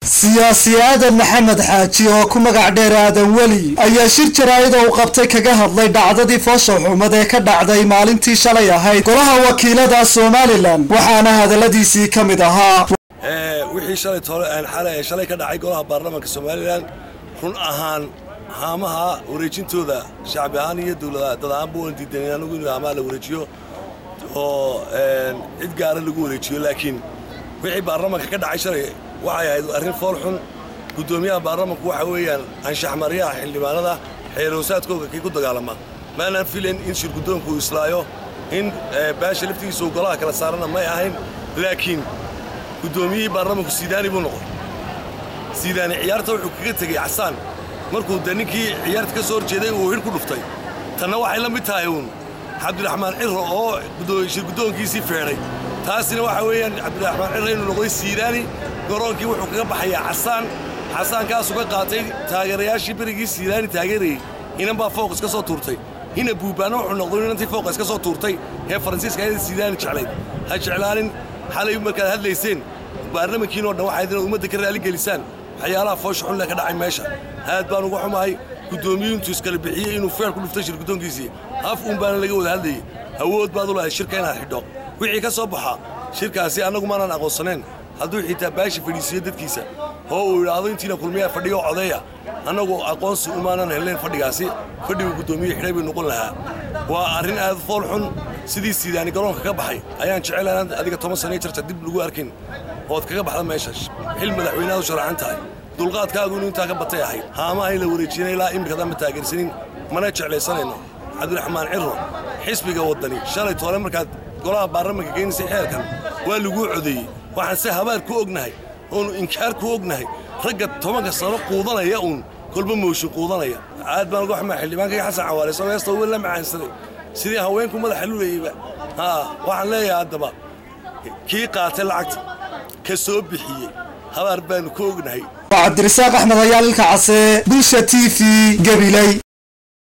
siyaasi aadan maxamed xaaji oo ku magac dheer aadan weli ayaa shir jaraa'ida uu qabtay kaga hadlay dhacdadii foosha xumad ee ka dhacday maalintii shalay ahayd golaha wakiilada somalilan waxaana hadaladiisii ka mid ahaa wixii shalay tole aan xalay shalay ka dhacay golaha baarlamaanka somalilan run ahaan haamaha wareejintooda shacbi ahaan iyo dowlad dad ahaanba waan diidan anagu in haamaha la wareejiyo oo cid gaara lagu wareejiyo laakiin wixii baarlamaanka ka dhacay shalay waxay ahayd arrin fool xun guddoomiyaha baarlamanku waxa weeyaan anshaxmaryaha xildhibaanada xeeroosaadkooga kii ku dagaalama maanaan filayn in shirguddoonku uu islaayo in baasha laftigiisa uu golaha kala saarana may ahayn laakiin guddoomiyihii baarlamanku siidaani buu noqday siidaani ciyaarta wuxuu kaga tegey casaan markuu de ninkii ciyaarta ka soo horjeeday uu hidh ku dhuftay tanna waxay la mid tahay uun cabdiraxmaan ciro oo shirguddoonkiisii feedhay taasina waxa weeyaan cabdiraxmaan ciro inuu noqday siidaani garoonkii wuxuu kaga baxayaa casaan casaankaasuu ka qaatay taageerayaashii berigii siidaani taageerayey inan baa fooq iska soo tuurtay hina buubaana wuxuu noqday inantii fooqa iska soo tuurtay ee faransiiska ayada siidaani jeclayd ha jeclaanin xalay markaad hadlayseen baarlamankiinoo dhan waxayd inaad ummadda ka raaligelisaan waxyaalaha foosha xunle ka dhacay meesha aad baan uga xumahay guddoomiyuintuu iskala bixiyey inuu feer ku dhuftay shir guddoonkiisii af uun baana laga wada hadlayey awood baad u lahayd shirka inaad xidho wixii ka soo baxa shirkaasi annagu maanaan aqoonsanayn hadduu xitaa baasha fadhiisiiyo dadkiisa oo uu idhaahdo intiina kulmiyaa fadhiga oo codeeya annagu aqoonsi umaanan helnayn fadhigaasi fadhigu guddoomiye xidhay bay noqon lahaa waa arrin aad fool xun sidii siidaani garoonka ka baxay ayaan jecel inaad adiga toban sano jarta dib lagu arkin ood kaga baxda meesha xil madaxweyneaad u sharaxan tahay dulqaadkaagu inuu intaa ka batay ahayd haamaha in la wareejinay ilaa imikadaan ma taageersanin mana jeclaysanayno cabdiraxmaan ciro xisbiga waddani shalay toole markaad golaha baarlamanka geynaysay xeerkan waa laguu codeeyey waxaan se habaar ku ognahay oonu inkaar ku ognahay ragga tobanka sano quudanaya uun kolba mooshin quudanaya aad baan uga xumaa xildhibaankayga xasan cawaale isagoo heesta weyn la macaansaday sidii haweenku madaxa lulayeyba haa waxaan leeyahay haddaba kii qaatay lacagta ka soo bixiyey habaar baanu ku ognahay cabdirasaaq axmed ayaalilka case bulsha t v gabiley